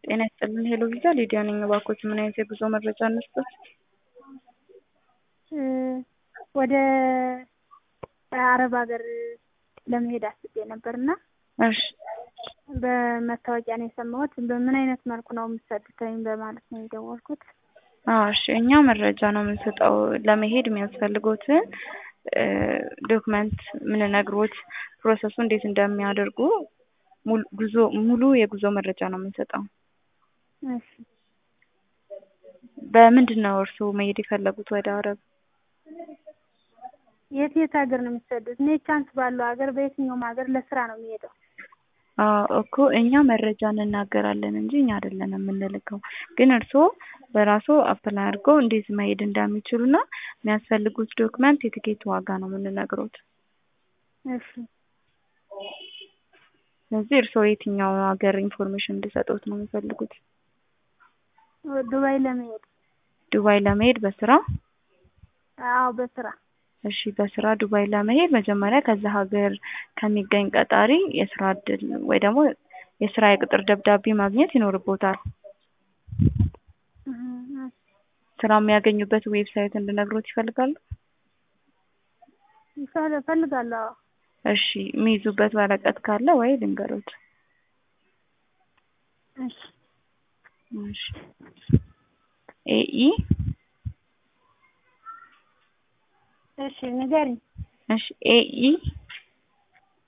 ጤና ይስጥልን ሄሎ ቪዛ ሊዲያ ነኝ። እባክዎት ምን አይነት የጉዞ መረጃ እንስጥዎት? ወደ አረብ ሀገር ለመሄድ አስቤ ነበር እና እሺ በመታወቂያ ነው የሰማሁት። በምን አይነት መልኩ ነው የምትሰጡትኝ በማለት ነው የደወልኩት። አዎ እሺ እኛ መረጃ ነው የምንሰጠው። ለመሄድ የሚያስፈልጉትን ዶክመንት ምንነግሮት ፕሮሰሱ እንዴት እንደሚያደርጉ ጉዞ ሙሉ የጉዞ መረጃ ነው የምንሰጠው። እሺ በምንድን ነው እርስዎ መሄድ የፈለጉት ወደ አረብ? የት የት ሀገር ነው የምትሰዱት? እኔ ቻንስ ባለው ሀገር በየትኛውም ሀገር ለስራ ነው የሚሄደው። አዎ እኮ እኛ መረጃ እንናገራለን እንጂ እኛ አይደለን የምንልከው። ግን እርስዎ በራስዎ አፕላይ አድርገው እንዴት መሄድ እንደሚችሉና የሚያስፈልጉት ዶክመንት የትኬት ዋጋ ነው የምንነግሮት። እሺ ስለዚህ እርስዎ የትኛው ሀገር ኢንፎርሜሽን እንዲሰጡት ነው የሚፈልጉት? ዱባይ ለመሄድ ዱባይ ለመሄድ በስራ? አዎ በስራ እሺ በስራ ዱባይ ለመሄድ መጀመሪያ ከዛ ሀገር ከሚገኝ ቀጣሪ የስራ እድል ወይ ደግሞ የስራ የቅጥር ደብዳቤ ማግኘት ይኖርቦታል። ስራ የሚያገኙበት ዌብሳይት እንድነግሮት ይፈልጋሉ? እፈልጋለሁ። አዎ እሺ የሚይዙበት ወረቀት ካለ ወይ ልንገሮት? እሺ እሺ ኤኢ እሺ ንገሪኝ። እሺ ኤኢ